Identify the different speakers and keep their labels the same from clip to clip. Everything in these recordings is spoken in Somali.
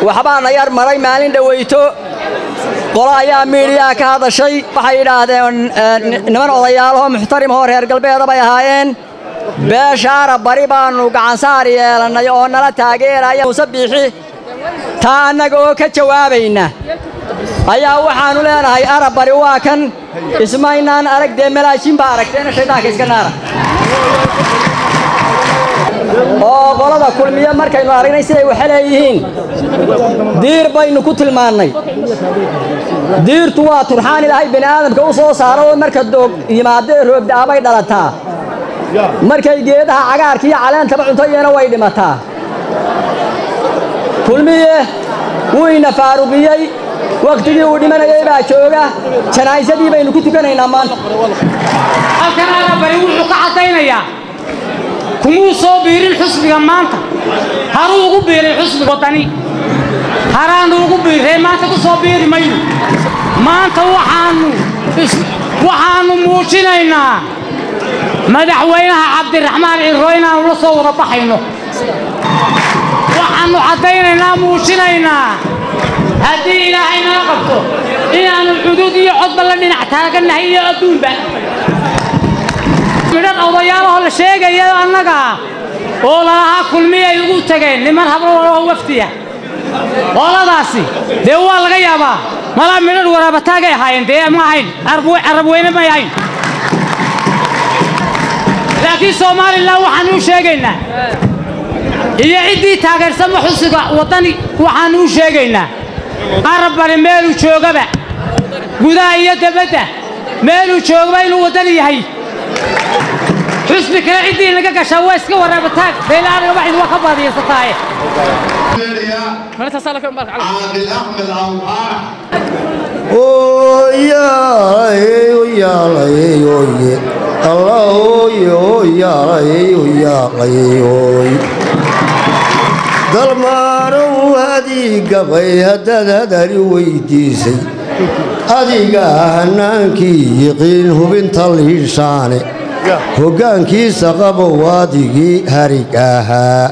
Speaker 1: waxbaana yar maray maalin dhoweyto qolo ayaa miidhiyaa ka hadashay waxay yidhaahdeen niman odayaalahoo muxtarimahoo reer galbeeda bay ahaayeen beeshaara bari baannu gacansaar yeelannay oo nala taageeraya muuse biixi taa annaga oo ka jawaabayna ayaa waxaannu leenahay arab bari waa kan ismaynaan arag dee malaashin baa aragteena shaydaanka iska naara oo qolada kulmiye markaynu aragnay siday waxa leeyihiin diir baynu ku tilmaannay diirtu waa turxaan ilaahay bini aadamka u soo saaro oo marka doog yimaadee roobda'abay dhalataa markay geedaha cagaarka iyo caleentaba cuntoyeena way dhimataa kulmiye wuu ina faaruqiyey wakhtigii uu dhimanayay baa jooga janaa'isadii baynu ku tukanaynaa maanta
Speaker 2: halkan arabari wuxuu ka caddaynayaa kumuu soo biirin xusbiga maanta haruu ugu biiray xusbiga waddani haraannu ugu biirree maanta ku soo biiri mayno maanta waxaannu waxaannu muujinaynaa madaxweynaha cabdiraxmaan cirro inaannu la soo wada baxayno waxaannu caddaynaynaa muujinaynaa haddii ilaahay nala qabto inaannu xuduud iyo codba la dhinac taagannahay iyo adduunba midhan odayaalahoo la sheegaya annaga oo lalahaa kulmiyay ugu tageen niman habrooo wafdiya qoladaasi dee waa laga yaabaa malaa midhan waraabataagay ahaayeen dee ma ahayn carab weyne may ahayn laakiin somalilan waxaanu u sheegaynaa iyo ciddii taageersama xusiga waddani waxaannu u sheegaynaa arab bari meeluu joogaba gudaha iyo debadda meeluu joogaba inuu waddani yahay xusbi kale ciddii naga gashaa waa iska waraabataag beelaanaga waxid waa ka baadiyaysataaye
Speaker 3: عادل احمد عوض
Speaker 4: dalmaanow adigabay haddaad hadari weydiisay adiga hanaankii yiqiin hubinta liishaane hoggaankiisa qabow adigii harig ahaa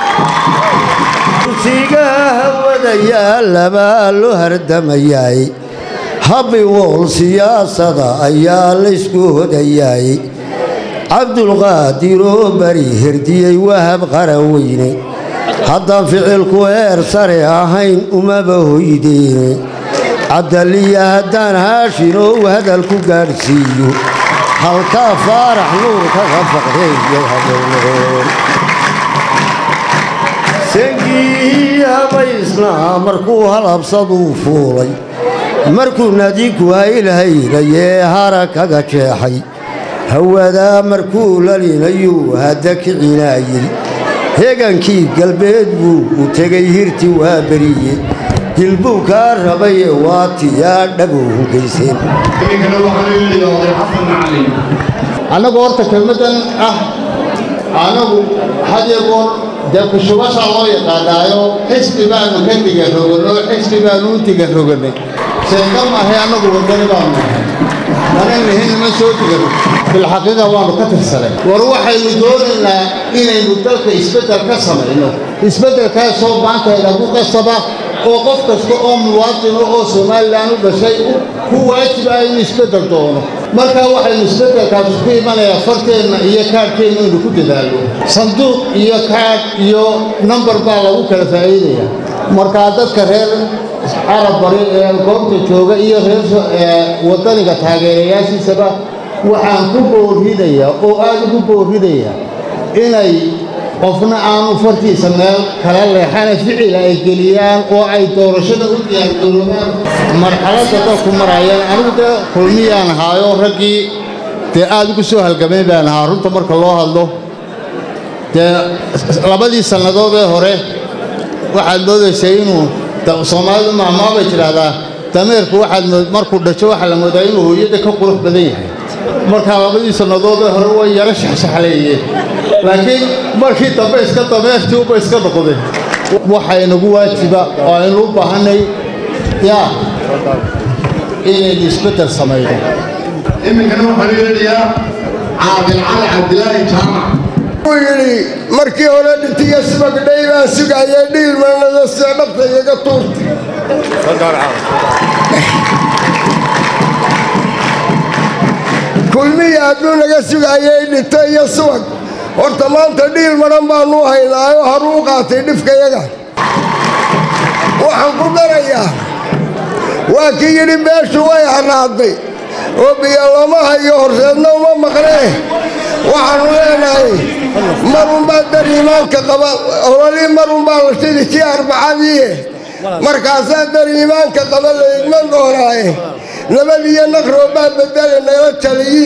Speaker 4: kursiga hawada yaallabaa loo hardamayaay habbi wool siyaasada ayaa laysku hodayaay cabdulqaadiroo bari herdiyey wahab qaraweyne haddaan ficilku heer sare ahayn umaba hoydeene cabdaliya haddaan haashinow hadal ku gaadhsiiyo halkaa faarax nuur kaga faqdeeyo habownoon sangii habaysnaa markuu halabsaduu fuulay markuu nadiku haylhaynayee hara kaga jeexay hawadaa markuu lalinayuu hadda kicinaayey heegankii galbeed buu u tegay hirti waa beriye dilbuu kaa rabaye waa tiyaa dhabow hungayseen
Speaker 5: annagu horta kelmaddan ah annagu hadyagoon dee kushubasha loo yaqaanaayo xisbi baanu ka diga roganno xisbi baanu u diga rogannay sheeka maahay annagu waddani baanu nahay mana nihin ma soo digano bilxaqiiqa waanu ka tirsanay war waxaynu doonaynaa inaynu dalka isbeddel ka samayno isbeddelkaasoo maantayna ku qasaba oo qof kasta oo muwaadino oo somalilan u dhashay ku waajib ah inuu isbeddel doono markaa waxaynu isbeddelkaas ku imanayaa farteenna iyo kaadhkeenna inuu ku dadaalno sanduuq iyo kaadh iyo nambar baa lagu kala faa'iidaya markaa dadka reer carab bari ee goobta jooga iyo reer waddaniga taageerayaashiisaba waxaan ku boorridayaa oo aad ugu boorridayaa inay qofna aanu fartiisa meel kala leexana ficil ay geliyaan oo ay doorashada u diyaargaroobaan marxaladda dalku marayaan anigu dee kulmiyaan ahaayo raggii dee aad ugu soo halgamay baan ahaa runta marka loo hadlo dee labadii sannadood ee hore waxaad moodaysay inuu soomaalidu mahmaa bay tidhaahdaa dameerku waxaad markuu dhajo waxaa la moodaa inuu hooyada ka qurux badan yahay markaa labadii sannadood ee hore way yaro shaxshaxleeyeen laakiin markii dambe iska dameertii uba iska noqdeen waxaa inagu waajiba oo aynu u baahanay yaa inaynu isbeddel samayno
Speaker 3: iminkana waxaan yeedhayaa caadil cali cabdilaahi jaamac
Speaker 6: wuu yidhi markii hore dhintiyo sibagdhay baan sugayay dhiilmanada sida dhabta igaga tuurta kulmiya hadduu naga sugayay dhinto iyo subag horta maanta dhiil madhan baanu haynaayo haruu u qaatay dhifkayaga waxaan ku darayaa waa kii yidhi beeshu way haraaday oo biyo lama hayo horseedna uma maqnee waxaanu leenahay marunbaa dar iimaanka qaba ololii marunbaa la shidi kii arbacadii markaasaa dar iimaanka qaba la igman doonaaye nabadiyo naqroobaa bedele nala taliyi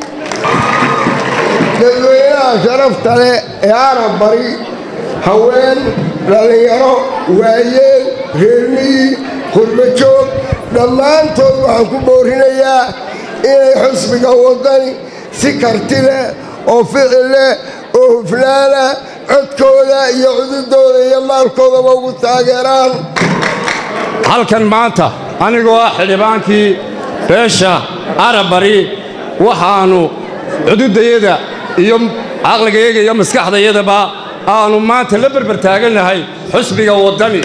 Speaker 6: dadweynaha sharafta leh ee arab bari haween dhallinyaro waayeel reermiyi qurbajoog dhammaantood waxaan ku boorinayaa inay xusbiga waddani si karti leh oo ficil leh oo hufnaana codkooda iyo cududooda iyo maalkoodaba ugu taageeraan
Speaker 7: halkan maanta anigoo ah xildhibaankii beesha arabari waxaannu cududayada iyo caqligayaga iyo maskaxdayadaba aannu maanta la berber taagannahay xusbiga waddani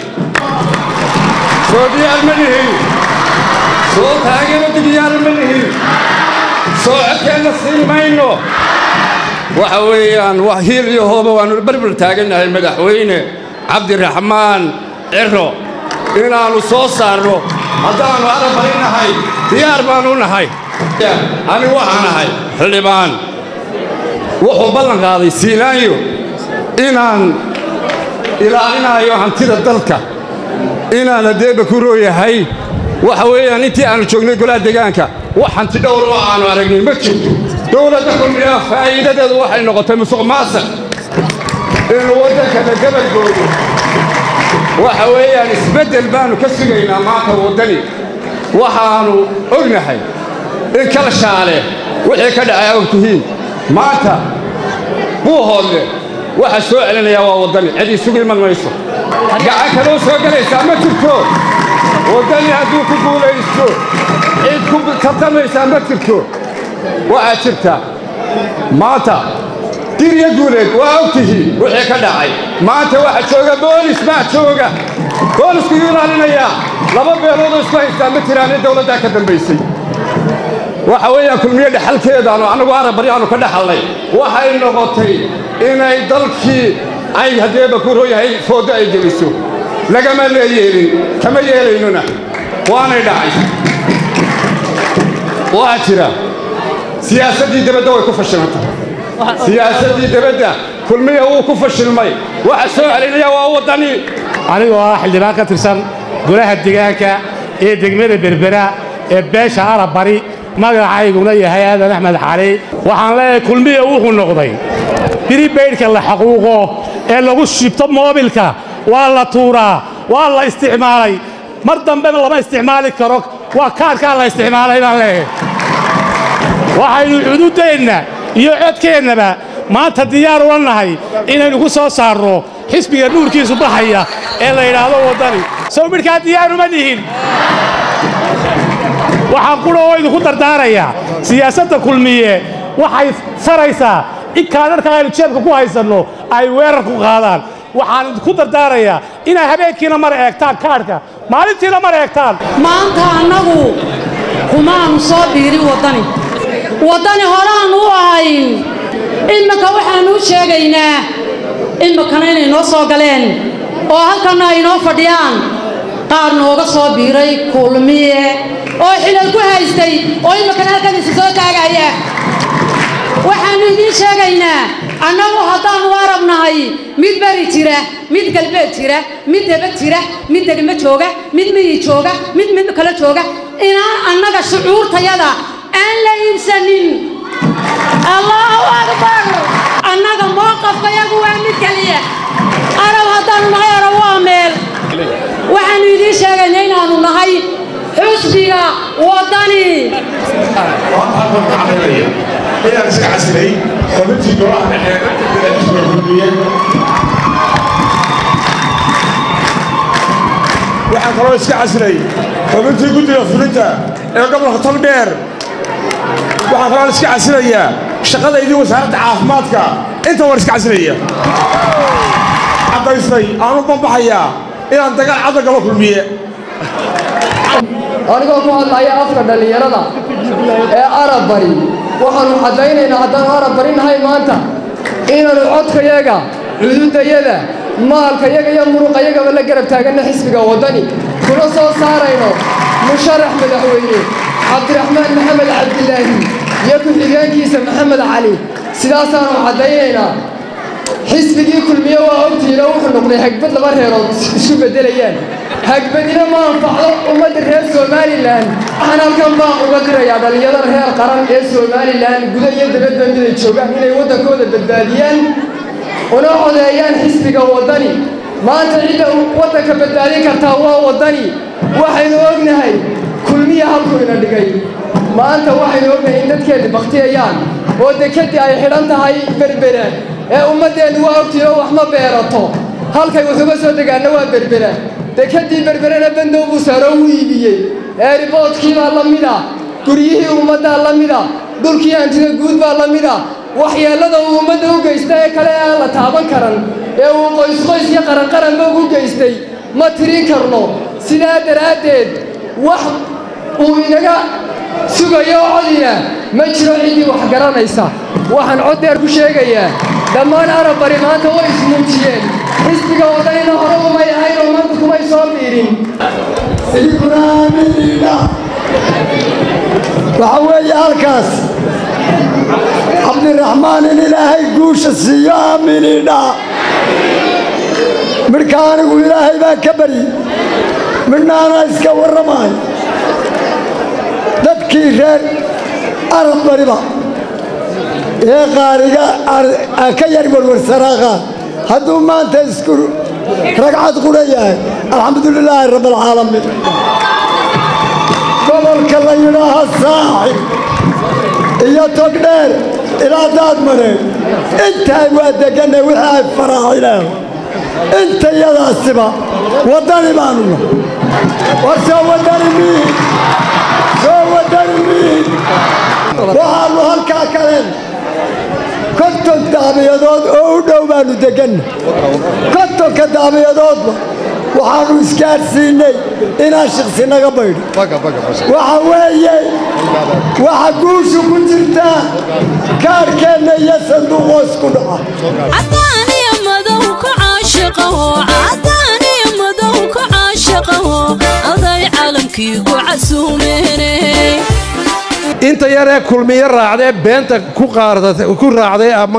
Speaker 7: soo diyaar ma nihin soo taageerada diyaar ma nihin soo codkeenna siin mayno waxa weeyaan wax hiil iyo hooba waannu berber taagannahay madaxweyne cabdiraxmaan ciro inaannu soo saarno haddaannu arabari nahay diyaar baannu nahay anigu waxaan ahay xildhibaan wuxuu ballan qaaday siilaanyo inaan ilaalinayo hantida dalka inaan haddeeba ku rooyahay waxa weeyaan intii aannu joognay golaha deegaanka wax hanti dhowr oo aannu aragnay ma jirto dowladda kulmiyaa faa'iidadeedu waxay noqotay musuq maasaq inuu waddankana gabadgoodo waxa weeyaan isbeddel baannu ka sugaynaa maanta waddani waxaannu ognahay in kala shaale wixii ka dhacay og tihiin maanta buu hoodle waxa soo celinayaa waa waddani cid isugu iman mayso gacan kaloo soo gelaysaa ma jirto waddani hadduu ku guulaysto cid ku tartamaysaa ma jirto waxaa jirta maanta dirya guuleed waa og tihiin wixii ka dhacay maanta waxa jooga boolis baa jooga boolisku yuu ilaalinayaa laba beeloodoo isku haystaa ma jiraane dowladdaa ka dambaysay waxa weeyaan kulmiye dhexalkeedaanu annagu arabari aanu ka dhaxalnay waxay noqotay inay dalkii ay haddeeba ku rooyahay foodo ay geliso lagama leeyeelin kama yeelaynuna waanay dhacay waxaa jira siyaasaddii debadda way ku fashilantay siyaasaddii debadda kulmiya wuu ku fashilmay waxa soo celinaya waa waddani
Speaker 8: anigoo ah xildhibaan ka tirsan golaha deegaanka ee degmada berbera ee beesha arab bari magacayguna yahay aadan axmed xali waxaan leeyahay kulmiya wuxuu noqday biribaydhka la xaquuqo ee lagu shibto moobilka waa la tuuraa waa la isticmaalay mar dambena lama isticmaali karo waa kaadhkaa la isticmaalay baan leeyahay waxaynu cududeenna iyo codkeennaba maanta diyaar ula nahay inaynu ku soo saarno xisbiga nuurkiisu baxaya ee la yidhaahdo waddani sow midhkaa diyaaruma nihin waxaan qudha oo idinku dardaarayaa siyaasadda kulmiye waxay saraysaa in kaadharka aynu jeebka ku haysanno ay weerar ku qaadaan waxaan idinku dardaarayaa inay habeenkiina mar eegtaan kaadhka maalintiina mar eegtaan
Speaker 9: maanta annagu kumaanu soo biirin waddani waddani horaannu u ahayn imika waxaannu u sheegaynaa imikana inay noo soo galeen oo halkanna ay noo fadhiyaan qaar nooga soo biiray kulmiye oo xilal ku haystay oo imikana halkan isu soo taagaya waxaannu idiin sheegaynaa annagu haddaannu arab nahay mid beri jira mid galbeed jira mid deba jira mid degmo jooga mid miyi jooga mid mid kale jooga inaan annaga shucuurtayada aan la iibsanin allahu akbar annaga mowqafkayagu waa mid keliya arab haddaannu nahay arab waa meel waxaannu idiin sheegaynaa inaannu nahay xusbiga waddani
Speaker 3: inaan iska casilay xubintii golaha dhexe kulmiye waxaan kaloo iska casilay xubintii guddiga fulinta ee gobolka togdheer waxaan kaloo iska casilayaa shaqadaydii wasaaradda caafimaadka inta war iska casilaya caddaystay aanu bambaxayaa inaan dagaal cadda gaba kulmiye
Speaker 10: anigoo ku hadlaya afka dhallinyarada ee arab bari waxaannu caddaynaynaa haddaannu arab bari nahay maanta inaannu codkayaga cududayada maalkayaga iyo muruqayagaba la garab taaganna xisbiga waddani kuna soo saarayno musharax madaxweyne cabdiraxmaan maxamed cabdilaahi iyo ku-xigeenkiisa maxamed cali sidaasaannu caddaynaynaa xisbigii kulmiye waa ogtihiin oo wuxuu noqday hagbad laba reerood isu beddelayaan hagbadina ma anfacdo ummadda reer somalilan waxaan halkan baan uga dirayaa dhallinyarada reer qaran ee somalilan guda iyo dabadba miday joogaan inay waddankooda badbaadiyaan una codeeyaan xisbiga waddani maanta cidda waddanka badbaadin kartaa waa waddani waxaynu ognahay kulmiya halkuu ina dhigay maanta waxaynu ognahay in dadkeenni baktiyayaan oo dekeddii ay xidhan tahay berbera ee ummaddeennu waa ogtihiin oo wax ma beerato halkay wax uga soo degaanna waa berbera dekeddii berberena bandow buu saaro u iibiyey eeriboodkiibaa la mida guryihii ummaddaa la mida dhulkii hantida guud baa la mida waxyeellada uu ummadda u geysta ee kale aan la taaban karan ee uu qoysqoys iyo qaranqaranba ugu geystay ma tirin karno sidaa daraaddeed wax uu inaga sugayo codina ma jiro ciddii wax garanaysa waxaan cod dheer ku sheegayaa dhammaan arab bari maanta way ismuujiyeen xisbiga waddanina hore umay ahayn oo maanta kumay soo biirin
Speaker 4: waxaa weeye halkaas cabdiraxmaan in ilaahay guusha siiyo aaminidha midhka anigu ilaahay baa ka bari midhnaana iska warramaay dadkii reer arab bariba ee qaariga ka yar warwarsanaa qaar hadduu maanta isku ragcad qudha yahay alxamdulilaahi rabbalcaalamiin gobolka la yidhaaha saaxib iyo togdheer ilaa daadmareen intaay waa deganay wixii ay faraacileen inta yadaasiba waddani baanu nahay war soo waddani miid soo waddani miid waxaannu halkaa kaleen konton daabiyadood oo u dhow baannu deganna kontonka daabiyadoodba waxaannu isgaadhsiinnay inaan shiksi naga baydho waxa weeye waxa guushu ku jirtaa kaarhkeenna iyo sanduuqoo isku dhaca
Speaker 7: inta yaree kulmiyo raacdee beenta ku raacday ama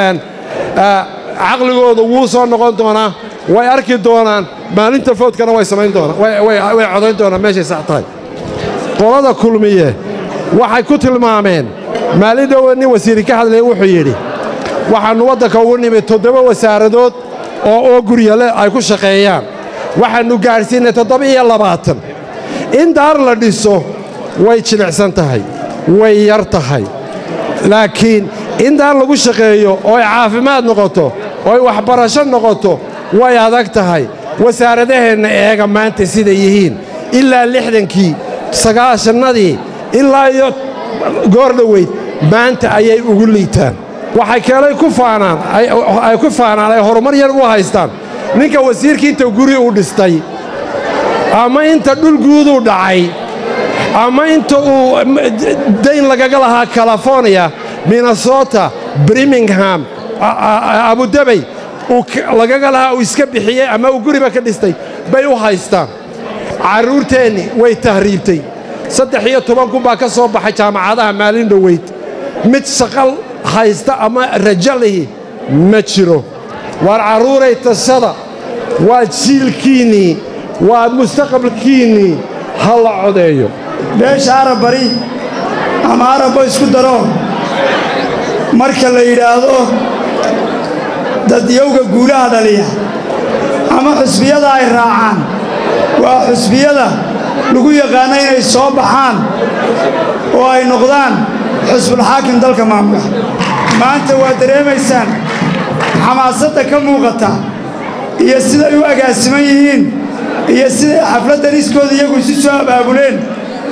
Speaker 7: caqligooda wuu soo noqon doonaa way arki doonaan maalinta foodkana way samayn doonaan way codayn doonaan meeshay sax tahay qolada kulmiye waxay ku tilmaameen maalin dhowe nin wasiiri ka hadlaya wuxuu yidhi waxaannu waddanka ugu nimid toddoba wasaaradood oo oo guryale ay ku shaqeeyaan waxaannu gaadhsiinay toddoba iyo labaatan in daar la dhiso way jilicsan tahay way yar tahay laakiin in daar lagu shaqeeyo oo ay caafimaad noqoto oo ay waxbarasho noqoto way adag tahay wasaaradaheenna eega maanta siday yihiin ilaa lixdankii sagaashannadii ilaa iyo goor dhoweyd maanta ayay ugu liitaan waxay keelay ku faanaan ay ku faanaan ay horumar yar u haystaan ninka wasiirkii inta guri u dhistay ama inta dhul guuduu dhacay ama inta uu dayn lagaga lahaa california minnesota birmingham abudabey lagaga lahaa uu iska bixiyey ama uu guriba ka dhistay bay u haystaan carruurteenni way tahriibtay saddex iyo toban kun baa ka soo baxay jaamacadaha maalin dhoweyd mid shaqal haysta ama raja lihi ma jiro waar carruuray tashada waa jiilkiinnii waa mustaqbalkiinnii ha la codeeyo
Speaker 11: beesha arab bari ama arabba isku daro marka la yidhaahdo dadyowga guulaha dhaliya ama xusbiyada ay raacaan waa xusbiyada lagu yaqaano inay soo baxaan oo ay noqdaan xusbulxaakim dalka maamula maanta waa dareemaysaan xamaasadda ka muuqata iyo siday u agaasiman yihiin iyo siday xafladdan iskooda iyagu isu soo abaabuleen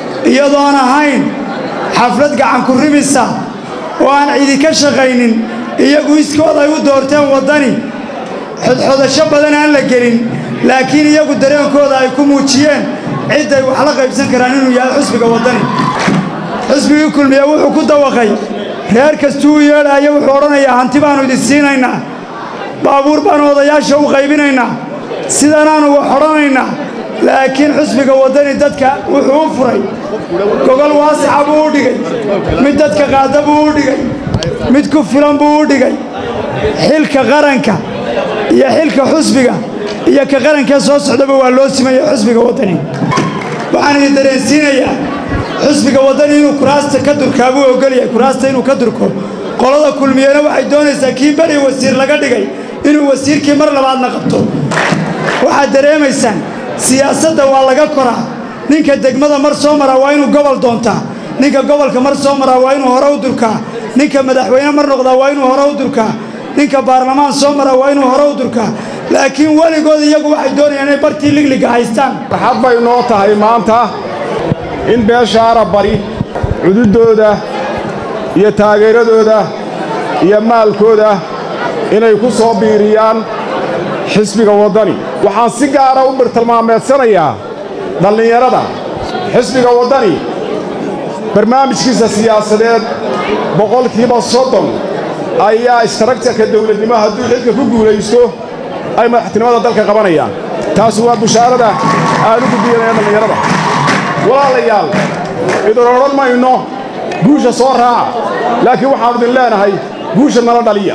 Speaker 11: iyadoon ahayn xaflad gacan ku rimisa oo aan cidi ka shaqaynin iyagu iskood ay u doorteen waddani xodxodasho badan aan la gelin laakiin iyagu dareenkooda ay ku muujiyeen cidday wax la qaybsan karaan inuu yahay xusbiga waddani xusbigii kulmiye wuxuu ku dawaqay reer kastuu u yeedhaayo wuxuu odhanayaa hanti baannu idin siinaynaa baabuur baannu odayaasha u qaybinaynaa sidanaannu wax odhanaynaa laakiin xusbiga waddani dadka wuxuu u furay gogol waasixa buu u dhigay mid dadka qaada buu u dhigay mid ku filan buu u dhigay xilka qaranka iyo xilka xusbiga iyo ka qarankee soo socdaba waa loo simaya xusbiga waddani waxaan idin dareensiinayaa xusbiga waddani inuu kuraasta ka durkaa buu ogolyahay kuraasta inuu ka durko qolada kulmiyena waxay doonaysaa kii beri wasiir laga dhigay inuu wasiirkii mar labaadna qabto waxaad dareemaysaan siyaasadda waa laga koraa ninka degmada mar soo maraa waa inuu gobol doontaa ninka gobolka mar soo maraa waa inuu hore u durkaa ninka madaxweyne mar noqdaa waa inuu hore u durkaa ninka baarlamaan soo maraa waa inuu hore u durkaa laakiin weligood iyagu waxay doonayaan inay bartii ligliga haystaan
Speaker 3: farxad bay noo tahay maanta in beesha arabari cududooda iyo taageeradooda iyo maalkooda inay ku soo biiriyaan xisbiga waddani waxaan si gaara u birtilmaameedsanayaa dhallinyarada xisbiga waddani barnaamijkiisa siyaasadeed boqolkiiba soddon ayaa istaraktarka dawladnimo hadduu xilka ku guulaysto ay madaxtinimada dalka qabanayaan taasi waa bushaarada aan u gudbiyanaya dhallinyarada walaalayaal idin odhan mayno guusha soo raaca laakiin waxaannu idin leenahay guusha nala dhaliya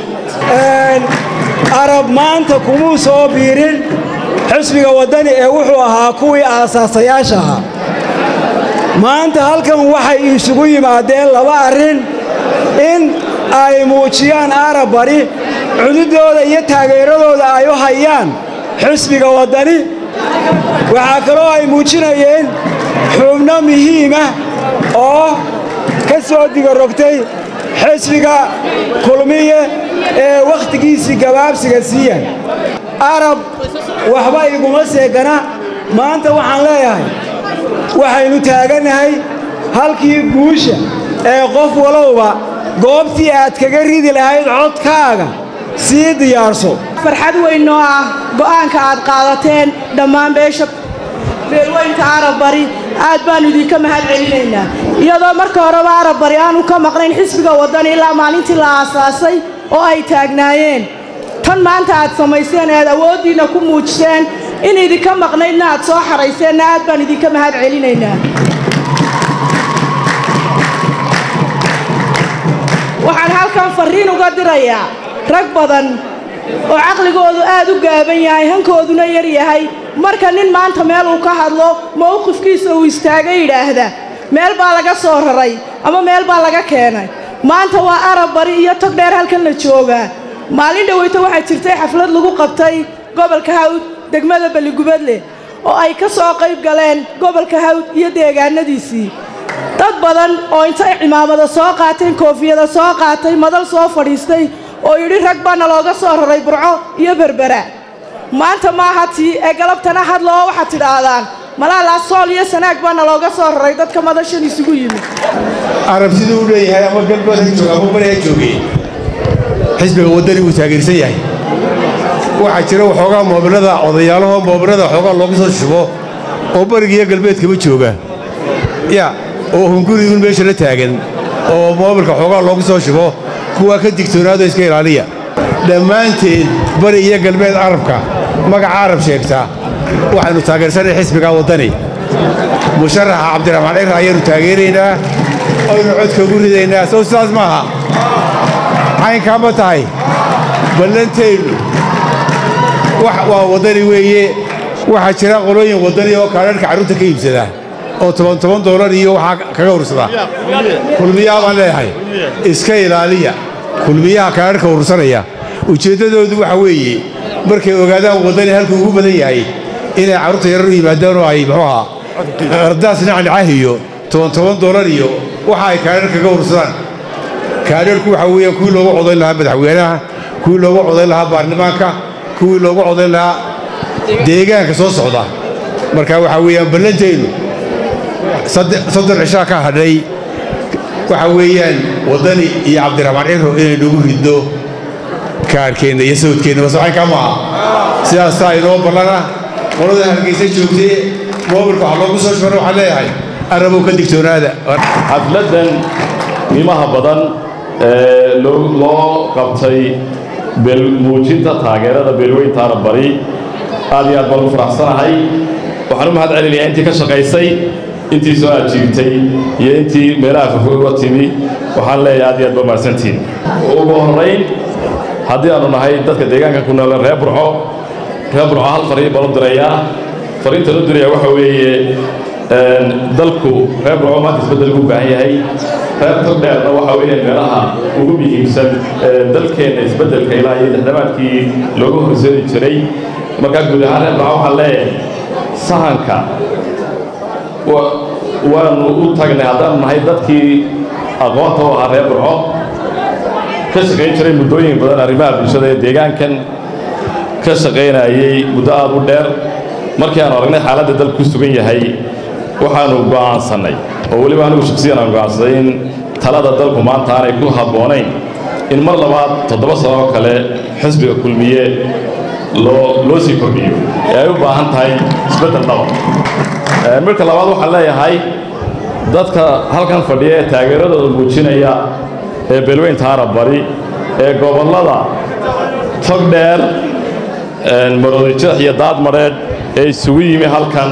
Speaker 12: arab maanta kumuu soo biirin xusbiga waddani ee wuxuu ahaa kuwii aasaasayaasha ahaa maanta halkan waxay isugu yimaadeen laba arrin in ay muujiyaan arab bari cududooda iyo taageeradooda ay u hayaan xusbiga waddani waxaa kaloo ay muujinayeen xubno muhiima oo ka soo digarogtay xisbiga kulmiye ee wakhtigiisii gabaabsiga siiya arab waxba iguma seegana maanta waxaan leeyahay waxaynu taagannahay halkii guusha ee qof walowba goobtii aad kaga ridi lahayd codkaaga sii diyaarso
Speaker 13: farxad weyn oo ah go'aanka aad qaadateen dhammaan beesha beelweynka arab bari aad baannu idinka mahad celinaynaa iyadoo marka horeba arab bari aanu ka maqnayn xisbiga waddani ilaa maalintii la aasaasay oo ay taagnaayeen tan maanta aad samayseen ead awooddiinna ku muujiseen in idinka maqnaydna aad soo xarayseenna aad baan idinka mahad celinaynaa waxaan halkan farriin uga dirayaa rag badan oo caqligoodu aad u gaaban yahay hankooduna yar yahay marka nin maanta meel uu ka hadlo mowqifkiisa uu istaaga yidhaahda meel baa laga soo raray ama meel baa laga keenay maanta waa arab bari iyo tog dheer halkan la joogaa maalin dhoweyto waxaa jirtay xaflad lagu qabtay gobolka hawd degmada beligubadle oo ay ka soo qayb galeen gobolka hawd iyo deegaanadiisii dad badan oo intay cimaamada soo qaateen koofiyada soo qaatay madal soo fadhiistay oo yidhi rag baana looga soo raray burco iyo berbera maanta maaha tii ee galabtana hadloo waxaad tidhaahdaan malaalaa sool iyo sanaag baana looga soo raray dadka madashan isugu yimid
Speaker 14: arab siduu u leeyahay ama galbeed ha jooga ama bari ha joogee xisbiga waddani wuu taageersan yahay waxaa jira waxoogaa moobilada odayaalahoo moobilada waxoogaa loogu soo shubo oo bariga iyo galbeedkaba jooga ya oo hungurigun meesha la taagan oo moobilka waxoogaa loogu soo shubo kuwaa ka digtoonaado iska ilaaliya dhammaanteed bari iyo galbeed arabka magaca arab sheegtaa waxaynu taageersanay xisbiga waddani musharaxa cabdiraxmaan cira ayaannu taageeraynaa aynu codka ugu ridaynaa sow sidaas maaha caynkaa ma tahay ballantaynu waa waddani weeye waxaa jira qolooyin waddani oo kaadharhka carruurta ka iibsada oo toban toban doolar iyo waxaa kaga ursada kulmiyaha baan leeyahay iska ilaaliya kulmiyaha kaadharhka urursanaya ujeeddadoodu waxa weeye markay ogaadaan waddani halkuu ugu badan yahay inay carruurta yarar u yimaadaan oo ay muxuu ahaa qardaas nacnicah iyo toban toban doolar iyo waxa ay kaadhar kaga ursadaan kaadharku waxa weeyaan kuwii loogu codayn lahaa madaxweynaha kuwii loogu codayn lahaa baarlamaanka kuwii loogu codayn lahaa deegaanka soo socda marka waxaa weeyaan ballantaynu soddon cishaa ka hadhay waxa weeyaan waddani iyo cabdiraxmaan ciro inaynugu ridno kaarhkeenna iyo sawdkeenna wasaxanka maaha sidaasaa inoo ballana qolada hargeysa joogtay moobilka wax loogu soo shubana waxaan leeyahay arabow ka digtoonaada
Speaker 15: xafladdan qiimaha badan ee loo qabtay muujinta taageerada beelweynta arabari aad iyo aad baan u faraxsanahay waxaan u mahad celinayaa intii ka shaqaysay intii soo ajiibtay iyo intii meelaha fofog uga timi waxaan leeyahay aad iyo aad baa mahadsantiin ugu horrayn haddii aanu nahay dadka deegaanka ku nool reer burco reer burco hal fariin baan u dirayaa fariinta loo diraya waxa weeye dalku reer burco maanta isbeddel ugu baahan yahay reer togdheerna waxa weeye meelaha ugu muhiimsan dalkeenna isbeddelka ilaa iyo lixdamaadkii loogu horseedi jiray markaa guud ahaan reer burco waxaan leeyahay sahanka waanu u tagnay haddaanu nahay dadkii aqoonta u ahaa reer burco ka shaqayn jiray muddooyin badan arrimaha bulshada ee deegaankan ka shaqaynayay muddo aad u dheer markii aanu aragnay xaaladda dalku ku sugan yahay waxaanu go'aansannay oo weliba anigu shaksiyan aan go'aansaday in talada dalku maanta aanay ku habboonayn in mar labaad toddoba sano oo kale xisbiga kulmiye loo loo sii kordhiyo ee ay u baahan tahay isbeddel dhaba marka labaad waxaan leeyahay dadka halkan fadhiya ee taageeradooda muujinaya ee beelweynta arab bari ee gobollada togdheer maroodijeex iyo daadmareedh ee isugu yimi halkan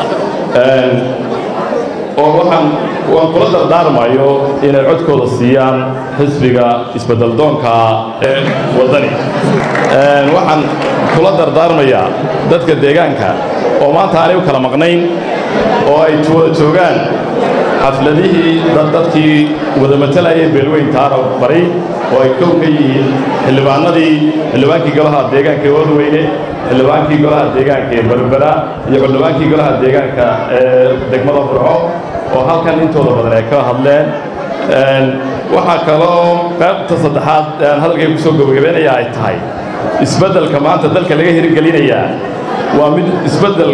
Speaker 15: oo waxaan waan kula dardaarmayo inay codkooda siiyaan xisbiga isbeddeldoonka ee waddani waxaan kula dardaarmayaa dadka deegaanka oo maanta aanay u kala maqnayn oo ay wada joogaan xafladihii dadkii wada matalayay beelweynta arab bari oo ay kow ka yihiin xildhibaanadii xildhibaankii golaha deegaanka ee oodweyne xildhibaankii golaha deegaanka ee berbera iyo xildhibaankii golaha deegaanka ee degmada burco oo halkan intooda badan ay ka hadleen waxaa kaloo qaybta saddexaad aan hadalkay ku soo gabagabeynaya ay tahay isbeddelka maanta dalka laga hirgelinayaa waa mid isbeddel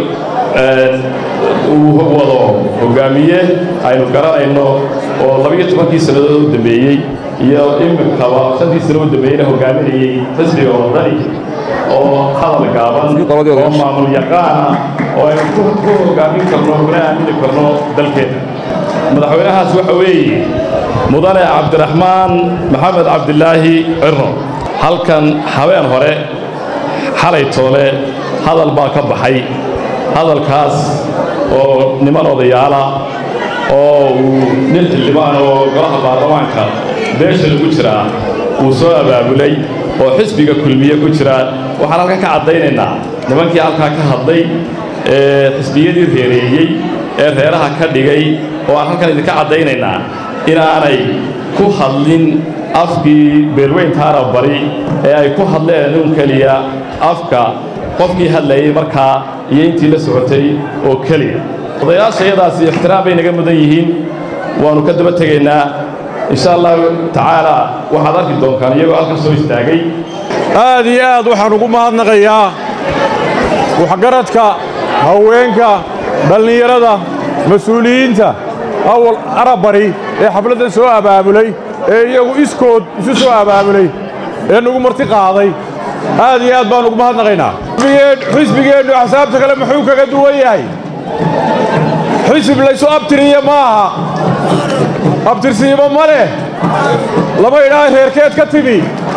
Speaker 15: uu wado hogaamiye aynu garanayno oo labiyo tobankii sannadood u dambeeyey iyo iminkaba shantii sano u dambeeyeyna hogaaminayey xisbiga waddani oo hadal gaaban oo maamul yaqaana oo aynu ku hogaamin karno kuna aamini karno dalkeena madaxweynahaas waxa weeye mudane cabdiraxmaan maxamed cabdilaahi cirno halkan habeen hore xalay toole hadal baa ka baxay hadalkaas oo niman odayaala oo uu nin xildhibaan oo golaha baarlamaanka beesha lagu jiraa uu soo abaabulay oo xisbiga kulmiye ku jira waxaan halkan ka caddaynaynaa nimankii halkaa ka hadlay ee xisbiyadii reereeyey ee reeraha ka dhigay oo aan halkan idinka caddaynaynaa inaanay ku hadlin afkii beelweynta arab bari ee ay ku hadleen un keliya afka qofkii hadlayay markaa iyo intii la socotay oo keliya odayaasha iyadaasi ixtiraam bay naga mudan yihiin waannu ka daba tegaynaa insha allahu tacaala waxaad arki doontaan iyagoo halkan soo istaagay
Speaker 3: aad iyo aad waxaan ugu mahadnaqayaa waxgaradka haweenka dhallinyarada mas-uuliyiinta awal arabari ee xafladdan soo abaabulay ee iyagu iskood isu soo abaabulay ee nagu marti qaaday aad iyo aad baan ugu mahadnaqaynaa xisbigeennu axsaabta kale muxuu kaga duwan yahay xisib laysu abtiriya ma aha abtirsiiba ma leh lama idhaa reerkeed ka timi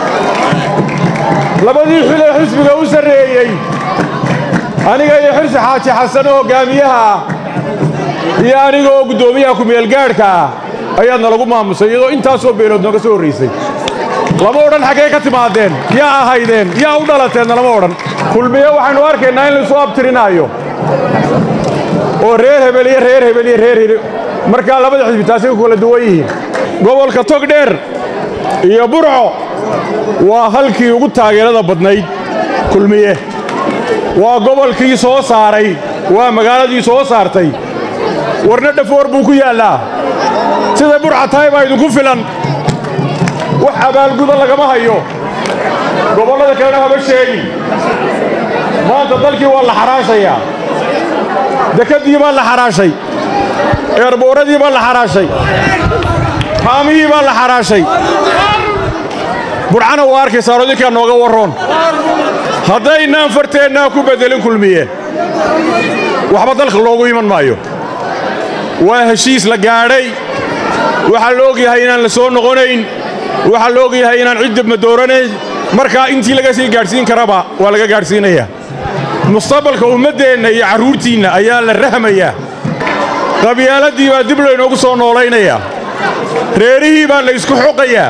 Speaker 3: labadii xilee xisbiga u sarreeyey aniga iyo xirsi xaaji xasan oo hoggaamiyaha ah iyo aniga oo guddoomiyaha ku-meelgaadhka ah ayaad nalagu maamusay iyadoo intaasoo beelood nooga soo horraysay lama odhan xaggee ka timaadeen yaa ahaydeen yaa u dhalateenna lama odhan kulmiye waxaynu arkaynaa in laysu abtirinaayo oo reer hebel iyo reer hebel iyo reer hebel markaa labada xisbi taasay ku kala duwan yihiin gobolka togdheer iyo burco waa halkii ugu taageerada badnayd kulmiye waa gobolkii soo saaray waa magaaladii soo saartay warna dhafoor buu ku yaallaa siday burca tahay baa idinku filan wax abaalguda lagama hayo gobollada kalena haba sheegin maanta dalkii waa la xaraashayaa dekadii baa la xaraashay eerbooradii baa la xaraashay haamihii baa la xaraashay burcana waa arkaysaa odinkaa nooga warroon haddaynaan farteennaa ku beddelin kulmiye waxba dalka loogu iman maayo waa heshiis la gaadhay waxaa la og yahay inaan la soo noqonayn waxaa la og yahay inaan cid dibma dooranayn markaa intii laga sii gaadhsiin karaba waa laga gaadhsiinayaa mustaqbalka ummaddeenna iyo carruurtiinna ayaa la rahmayaa qabyaaladii baa dib laynoogu soo noolaynayaa reerihii baa la ysku xoqayaa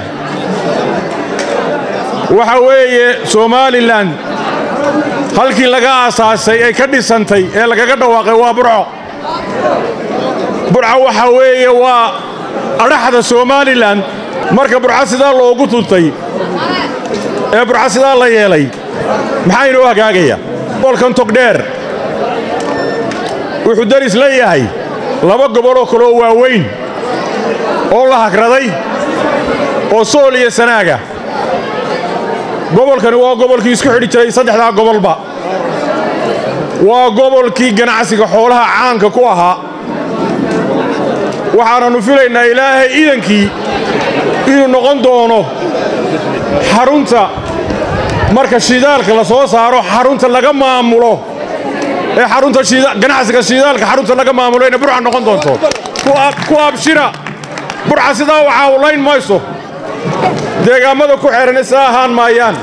Speaker 3: waxa weeye somalilan halkii laga aasaasay ee ka dhisantay ee lagaga dhawaaqay waa burco burco waxa weeye waa adhaxda somalilan marka burco sidaa loogu tuntay ee burco sidaa la yeelay maxaa inoo hagaagaya gobolkan togdheer wuxuu daris leeyahay laba goboloo kaleoo waaweyn oo la hagraday oo sool iyo sanaaga gobolkani waa gobolkii isku xidhi jiray saddexdaa gobolba waa gobolkii ganacsiga xoolaha caanka ku ahaa waxaanannu filaynaa ilaahay idankii inuu noqon doono xarunta marka shidaalka la soo saaro xarunta laga maamulo ee xarunta ganacsiga shidaalka xarunta laga maamulo inay burca noqon doonto ku abshira burca sidaa u caawlayn mayso deegaammada ku xeehan isaa ahaan maayaan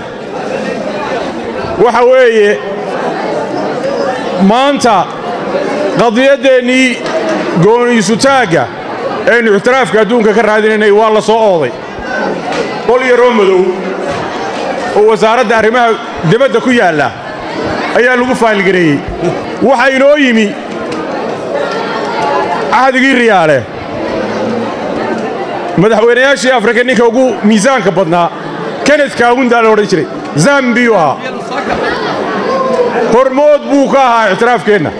Speaker 3: waxa weeye maanta qadiyaddeenii gooniisutaagga aynu ixtiraafka adduunka ka raadinaynay waa la soo ooday qol yaroo madow oo wasaaradda arrimaha dibadda ku yaalla ayaa lagu faalgareeyey waxaa inoo yimi cahdigii riyaale madaxweynayaashii afrika ninka ugu miisaanka badnaa kened kaawundaa la odhan jiray zambiyuu ahaa hormood buu ka ahaa ixtiraafkeenna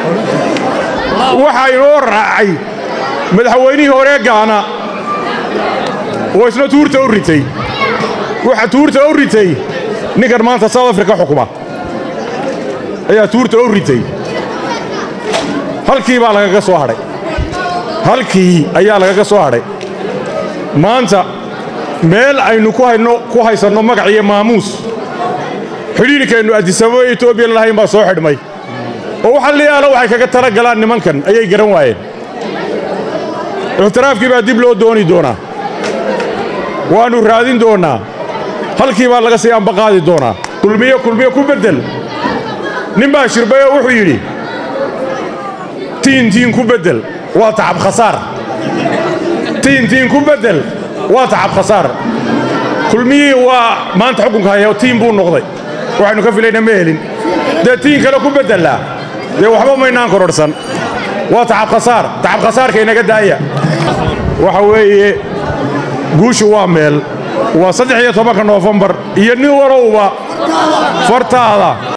Speaker 3: waxaa inoo raacay madaxweynihii hore gaana oo isna tuurta u ritay waxa tuurta u ritay ninkan maanta south africa xukuma ayaa tuurta u ritay halkii baa lagaga soo hadhay halkii ayaa lagaga soo hadhay maanta meel aynu ku haysanno magac iyo maamuus xidhiirkaynu addisababa etoobiya lahayn baa soo xidhmay oo waxa liyaala waxay kaga tala galaan nimankan ayay garan waayeen ixtiraafkii baa dib loo dooni doonaa waannu raadin doonnaa halkii baa laga sii ambaqaadi doonaa kulmiyo kulmiyo ku beddel nin baa shirbayoo wuxuu yidhi tiin tiin ku beddel waa tacab khasaar tiin tiin ku beddel waa tacab khasaar kulmiyihii waa maanta xukunka haya tiin buu noqday waxaynu ka filayna ma helin dee tiin kale ku beddellaa dee waxba maynaan kororhsan waa tacab khasaar tacab khasaarka inaga daaya waxa weeye guushu waa meel waa saddex iyo tobanka noofembar iyo nin walowba fartaada